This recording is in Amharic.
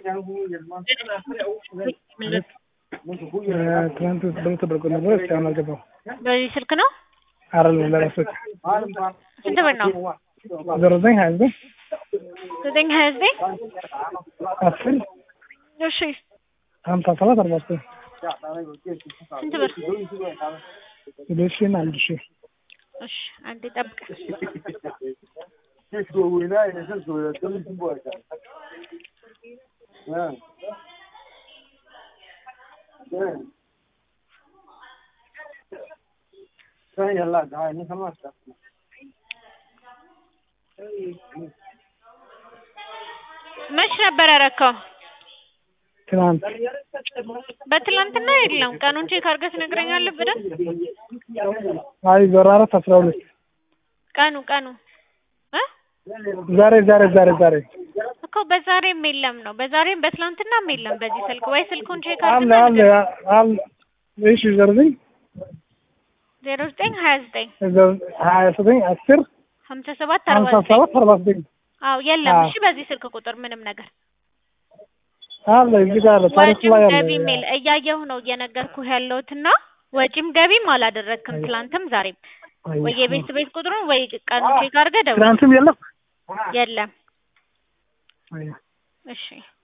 ትናንት ብር ተደርጎ ነበር። እስካሁን አልገባም። በዚህ ስልክ ነው? አይደለም ለራሱ ስንት ብር ነው? ዜሮ ዘጠኝ ሀያ ዘጠኝ ዘጠኝ ሀያ ዘጠኝ አስር እሺ ሀምሳ ሰባት አርባ ዘጠኝ ስንት ብር? ሁለት ሺህ እና አንድ ሺህ እሺ አንዴ ጠብቅ። መች ነበር ያረካው? ትናንት በትላንትና የለም። ቀኑን ቼክ አድርገህ ትነግረኛለህ በደንብ? አይ ዜሮ አራት አስራ ሁለት ቀኑ ቀኑ እ ዛሬ ዛሬ ዛሬ ዛሬ እኮ በዛሬም የለም ነው። በዛሬም በትላንትናም የለም በዚህ ስልክ። ወይ ስልኩን ቼክ አለ አድርገህ አለ አለ እሺ ዜሮ ዘጠኝ ዜሮ ዘጠኝ ሀያ ዘጠኝ ሀያ ዘጠኝ አስር ሀምሳ ሰባት አርባ ሀምሳ ዘጠኝ ሰባት አርባ ዘጠኝ አዎ የለም። አዎ። እሺ በዚህ ስልክ ቁጥር ምንም ነገር አለ እዚህ ጋር አለ ታሪክ ወጪም ላይ አለ ገቢም የለ እያየሁ ነው እየነገርኩህ ያለሁትና ወጪም ገቢም አላደረግክም ትላንትም ዛሬም። ወይ የቤት ቤት ቁጥሩን ወይ ቀኑን ቼክ አድርገህ ደውል። ትናንትም የለም የለም። አይ እሺ